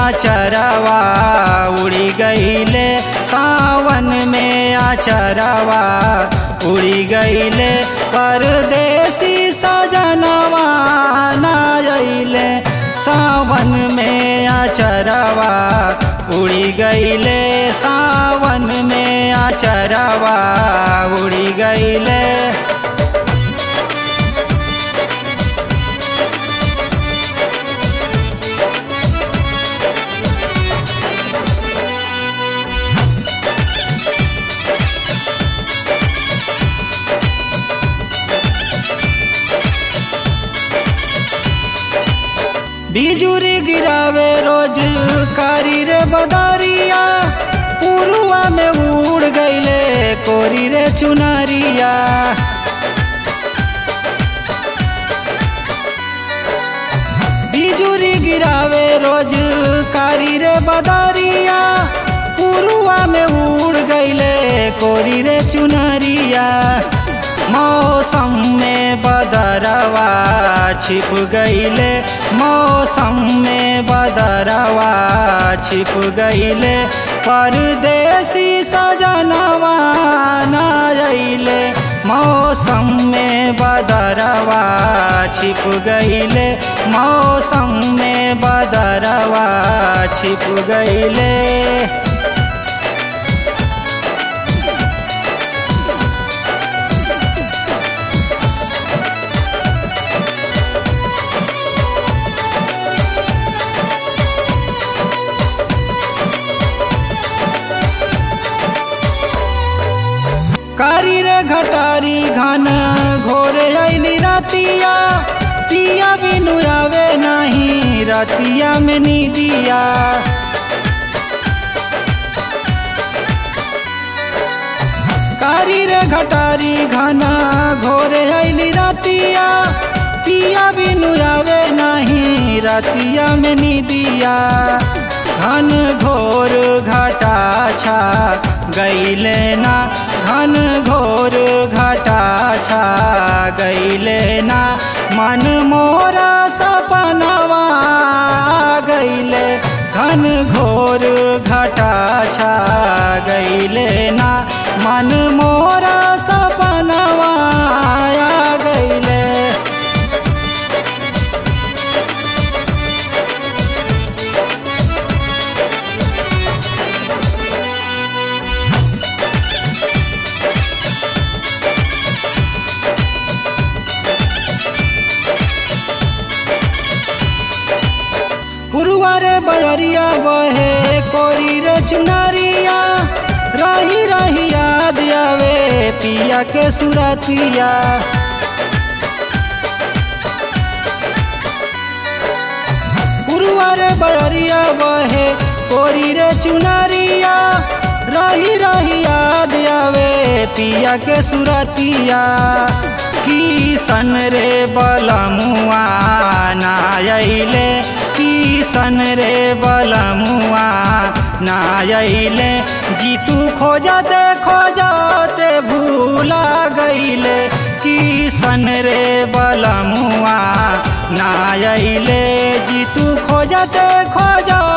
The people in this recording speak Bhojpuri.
आचरवा उड़ी गईले सावन में आचरवा उड़ी गईले परदेसी सजनवा ना अइले सावन में आचरवा उड़ी गईले सावन में आचरवा उड़ी गईले बिजुरी गिरावे रोज कारी रे बदरिया पुरुआ में उड़ गईले कोरी रे चुनरिया बिजुरी गिरावे रोज कारी रे बदरिया पुरुआ में उड़ गईले कोरी रे चुनरिया मौसम में बदरवा छिप गईले मौसम में बदरवा छिप गईले परदेसी सजनवा ना अइले मौसम में बदरवा छिप गईले मौसम में बदरवा छिप गईले कारी रे घटारी घन घोर अली रतिया पिया बिनु आवे नहीं रतिया में नीदिया कारी रे घटारी घन घोर अली रतिया पिया बिनु आवे नहीं रतिया में नीदिया घन घोर घटा छा गईले ना घन घोर घटा छा गईले ना मन मोरा सपनवा गईले घन घोर घटा छा गईले ना मन मोरा सपनवा गईले पुरुआरे बजरिया बहे कोरी रे चुनरिया रही रही याद आवे पिया के सुरतिया पुरुआरे बजरिया बहे कोरी रे चुनरिया रही रही याद आवे पिया के सुरतिया की सन रे बलमुआ ना अइले की सन रे बलमुआ ना अइले जीतू खोजते खोजते भूला गईले की सन रे बलमुआ ना अइले जीतू खोजते खोजते